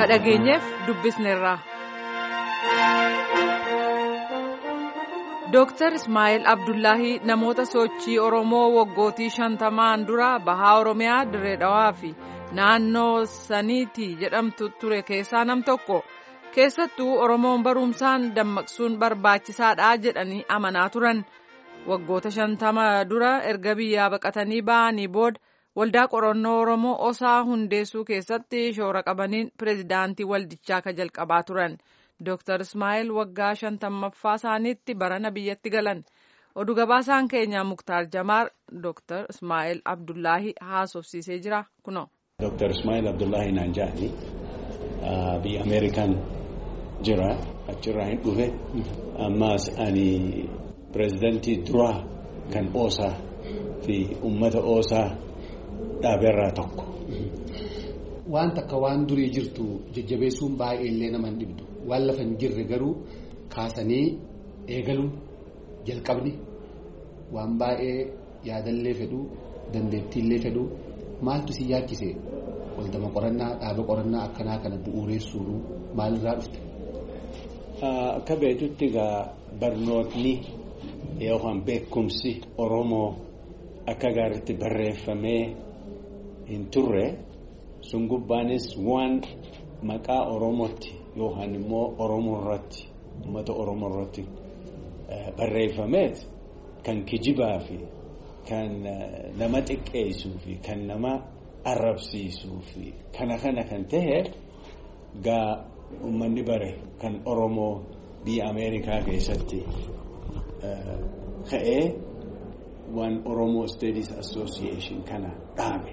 dhageenyeef dubbisneerra. Dooktar Ismaa'eel Abdullaahii namoota sochii Oromoo waggootii shantamaan dura bahaa Oromiyaa Dirree Dhawaa fi naannoo saniiti jedhamtu ture keessaa nam tokko keessattuu Oromoon barumsaan dammaqsuun barbaachisaadha jedhanii amanaa turan. Waggoota shantama dura erga biyyaa baqatanii ba'anii booda waldaa qorannoo Oromoo osaa hundeessuu keessatti shoora qabaniin pireezidaantii waldichaa ka jalqabaa turan. Dooktar Ismaa'eel waggaa shantammaffaa isaaniitti barana biyyatti galan. Oduu gabaasaan keenyaa Muktaar Jamaar Dooktar Ismaa'eel Abdullaahii haasofsiisee jira kunoo. Dooktar Ismaa'eel Abdullaahii naan jedhani biyya Ameerikaan jira achirraa hin dhufe ammaas ani pireezidantii duraa kan oosaa fi uummata oosaa dhaaberraa tokko. Waan takka waan durii jirtu jajjabeessuun baay'ee illee nama hin dhibdu. Waan lafa hin jirre garuu kaasanii eegaluun jalqabni waan baay'ee yaadallee fedhuu dandeettiillee fedhuu maaltu si yaachise waldama qorannaa dhaaba qorannaa akkanaa kana bu'uureessuun maalirraa dhufte. Akka beektutti egaa barnootni yookaan beekumsi Oromoo akka gaariitti barreeffamee hin turre sun gubbaanis waan maqaa Oromootti. yookaan immoo Oromoo irratti uummata Oromoo irratti barreeffameet kan kijibaa fi kan nama xiqqeessuu fi kan nama arrabsiisuu fi kana kana kan ta'e gaa uummanni bare kan Oromoo biyya Ameerikaa keessatti ka'ee waan Oromoo Studies Association kana dhaabe.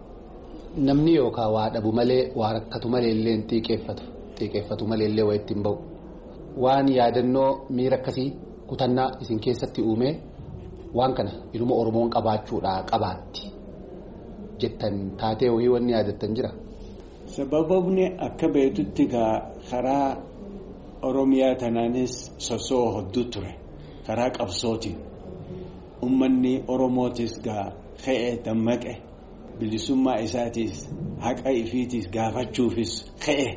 Namni yookaan waa dhabu malee waa rakkatu malee illee hin xiiqeeffatu. xiiqeeffatu malee illee waa ittiin bahu waan yaadannoo miira akkasii kutannaa isin keessatti uume waan kana ilma oromoon qabaachuudhaa qabaatti jettan taatee wayii wanni yaadattan jira. Sababni akka beektutti gaa karaa Oromiyaa tanaanis sosoo hedduu ture karaa qabsootiin uummanni Oromootis gaa ka'e dammaqe bilisummaa isaatiis haqa ifiitiis gaafachuufis ka'e.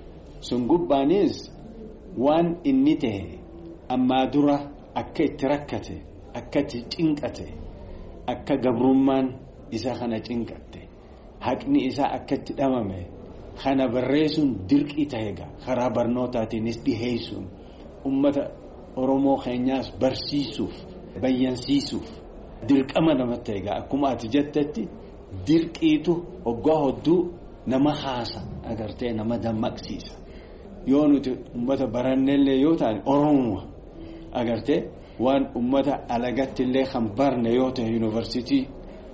sun gubbaanis waan inni ta'e ammaa dura akka itti rakkate akka itti cinqate akka gabrummaan isa kana cinqatte haqni isaa akka itti dhabame kana barreessuun dirqii ta'e karaa barnootaatiinis dhiheessuun ummata oromoo keenyaas barsiisuuf bayyansiisuuf dirqama namatti ta'e akkuma ati jettetti dirqiitu hoggaa hodduu nama haasa agartee nama dammaqsiisa. yoo nuti ummata barannellee yoo ta'an oromoo agartee waan ummata alagatti illee kan barne yoo ta'e yuunivarsiitii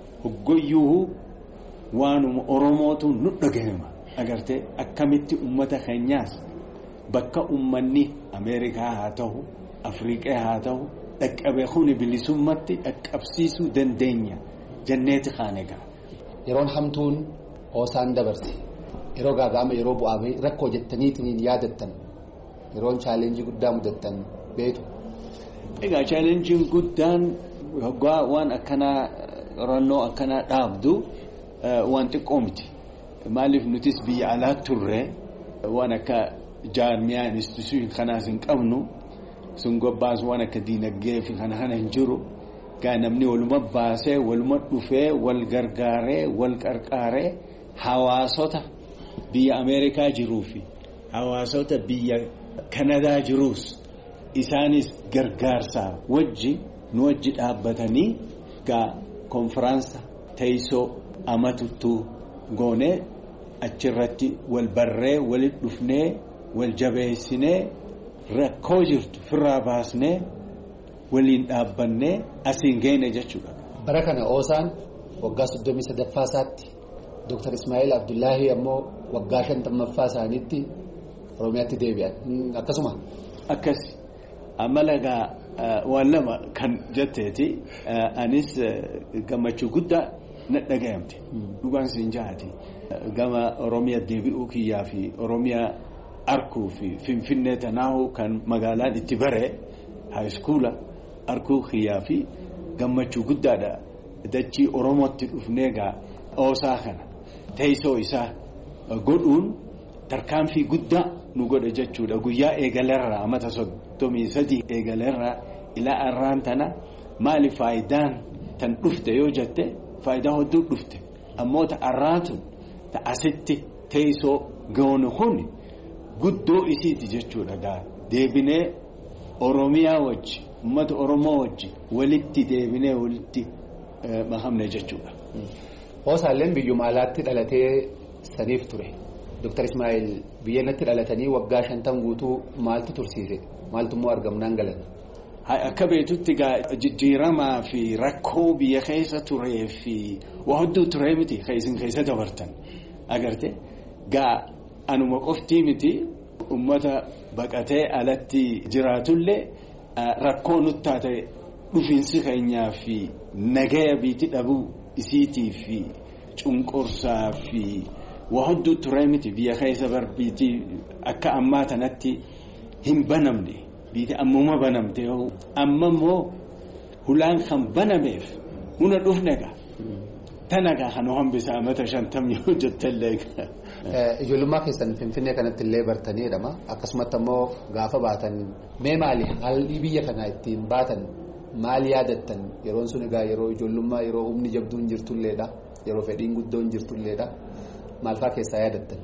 hoggoyyuu waanuma oromootu nu dhagahama agartee akkamitti ummata keenyaas bakka ummanni ameerikaa haa ta'u afriiqaa haa ta'u dhaqqabee kuni bilisummatti dhaqqabsiisuu dandeenya janneeti kaanegaa. Yeroon hamtuun hoosaan dabarse. yeroo gaaga'ama yeroo bu'aa rakkoo jettaniitiin yaadattan yeroon chaalenjii guddaa mudattan beetu. Egaa chaalenjiin guddaan hoggaa waan akkanaa qorannoo akkanaa dhaabdu waan xiqqoo miti. Maaliif nutis biyya alaa turre waan akka jaarmiyaa instituushiin kanaas hin qabnu sun gobbaas waan akka diinagdee fi kana kana hin jiru. Gaa namni waluma baasee waluma dhufee wal gargaaree wal qarqaaree hawaasota. biyya ameerikaa jiruu fi hawaasota biyya kanadaa jiruus isaanis gargaarsaa wajji nu wajji dhaabbatanii gaa konfiraansa teessoo amatuttuu goonee achirratti wal barree walit dhufnee wal jabeessinee rakkoo jirtu firraa baasnee waliin dhaabbannee asiin geene jechuudha. bara kana oosaan waggaa soddomii sadaffaa isaatti Dooktar Ismaa'eel Abdullaahii ammoo waggaa shantammaffaa isaaniitti Oromiyaatti deebi'an akkasuma. Akkas amala egaa waan lama kan jetteeti anis gammachuu guddaa na dhagayamte dhugaan siin jahaati gama Oromiyaa deebi'uu kiyyaa fi Oromiyaa arkuu fi Finfinnee tanaahu kan magaalaan itti bare haayiskuula arkuu kiyyaa fi gammachuu guddaadha dachii Oromootti dhufnee egaa oosaa kana. teessoo isaa godhuun tarkaanfii guddaa nu godhe jechuudha guyyaa eegalarraa amata soddomii sadii eegalarraa ilaa arraan tana maali faayidaan tan dhufte yoo jette faayidaa hedduu dhufte ammoo ta arraatu ta asitti teessoo goone kun guddoo isiiti jechuudha gaa deebinee oromiyaa wajji uummata oromoo wajji walitti deebinee walitti mahamne jechuudha. Hoosaalleen biyyuma alaatti dhalatee saniif ture. Dr. Ismaa'il biyya natti dhalatanii waggaa shantan guutuu maaltu tursiise? Maaltu immoo argamnaan galan? Akka beektutti jijjiiramaa fi rakkoo biyya keessa turee fi waa hedduu turee miti isin keessa dabartan agarte gaa anuma qoftii miti uummata baqatee alatti jiraatullee rakkoo nutti taate dhufiinsi keenyaa fi nagaya biitti dhabuu isiitii fi cunqursaa fi waa hedduu turee miti biyya keessa barbiitii akka ammaa tanatti hin banamne. biite ammuma banamte yoo amma immoo hulaan kan banameef muna dhufnega tanagaa kan hambisa amata shantam yoo jettallee. Ijoollummaa keessan Finfinnee kanatti illee bartanii jedhama akkasumatti ammoo gaafa baatan mee maali haalli biyya kanaa ittiin baatan maal yaadattan yeroon sun egaa yeroo ijoollummaa yeroo humni jabduun jirtulleedha yeroo fedhiin guddoon jirtulleedha maal fa'aa keessaa yaadattan.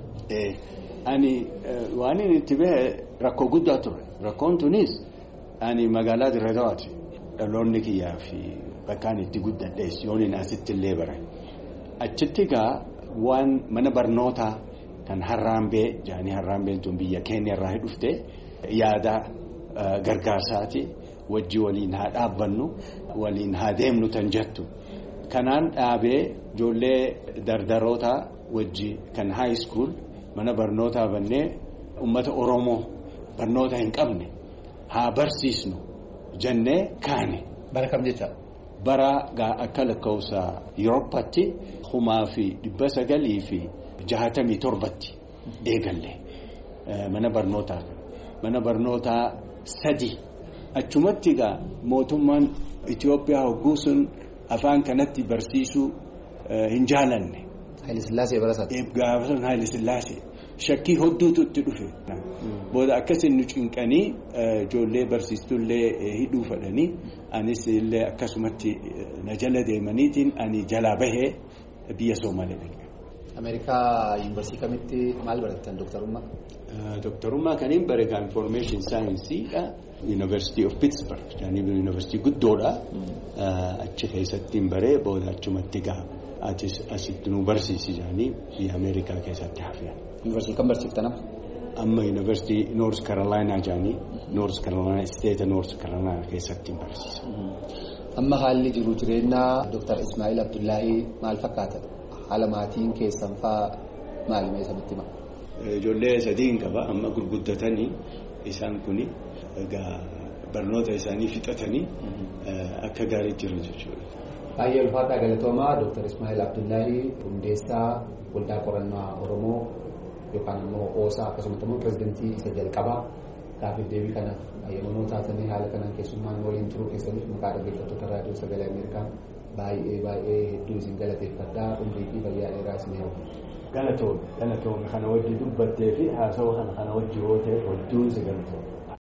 Ani waan inni itti bahe rakkoo guddaa ture. Rakkoon tunis ani magaalaa Dirreedawaati. Dhaloonni kiyyaa fi bakkaan itti guddadhees yooniin asitti illee bare. Achitti egaa waan mana barnootaa kan Harraambee jaanii Harraambeen tun biyya keenya irraa dhufte yaada gargaarsaati. Wajji waliin haa dhaabbannu waliin haa deemnu tan jettu. Kanaan dhaabee ijoollee dardarootaa wajji kan high school mana barnootaa bannee uummata Oromoo. barnoota hin qabne haa barsiisnu jennee kaane. Bara kam jecha? Bara akka lakkoofsa Yuroopaatti kumaa fi dhibba sagalii fi jahatamii torbatti eegalle mana barnootaa mana barnootaa sadi achumatti egaa mootummaan Itoophiyaa hogguu sun afaan kanatti barsiisuu hin jaalanne. Haayilisillaasee barasaati. Gaafa sun Haayilisillaasee. shakkii hodduutu itti dhufe. Booda akkasiin nu cinqanii ijoollee barsiistullee hidhuu fedhanii anis illee akkasumatti na jala deemaniitiin ani jalaa bahee biyya Soomalee dhaqe. Ameerikaa yuunivarsiitii kamitti maal barattan dooktarummaa? Dooktarummaa kaniin bareedaa information saayinsiidha. University of Pittsburgh jaanii yuunivarsiitii guddoodha. Achi keessatti baree booda achumatti gaa atis asitti nu barsiisi jaanii biyya Ameerikaa keessatti hafee. Yuunivarsiitii kam barsiiftan amma? Amma yuunivarsiitii Noors Karolaayinaa jaanii Noors Karolaayinaa isteeta Noors Karolaayinaa keessatti barsiisa. Amma haalli jiru jireenyaa Dooktar Ismaa'il Abdullaahii maal fakkaata? Haala maatiin keessan fa'aa maali mee sabatti hima? Ijoollee sadiin qaba amma gurguddatanii isaan kuni egaa barnoota isaanii fixatanii akka gaarii jiran jechuudha. Baay'ee ulfaataa galatoomaa Dooktar Ismaa'il Abdullaahii hundeessaa waldaa qorannaa Oromoo yookaan immoo oosaa akkasumas immoo pirezidantii isa jalqabaa gaaffii deebii kana ayyamanoo taatanii haala kanaan keessummaan waliin turuu keessaniif maqaa dhaggeeffattoota raadiyoo sagalee Ameerikaa baay'ee baay'ee hedduu isin galateeffadhaa umrii fi fayyaa dheeraa isin hawwa. Galatoome galatoome kana wajji dubbattee fi haasawaa kana kana wajji yoo ta'e hedduu isin galatoome.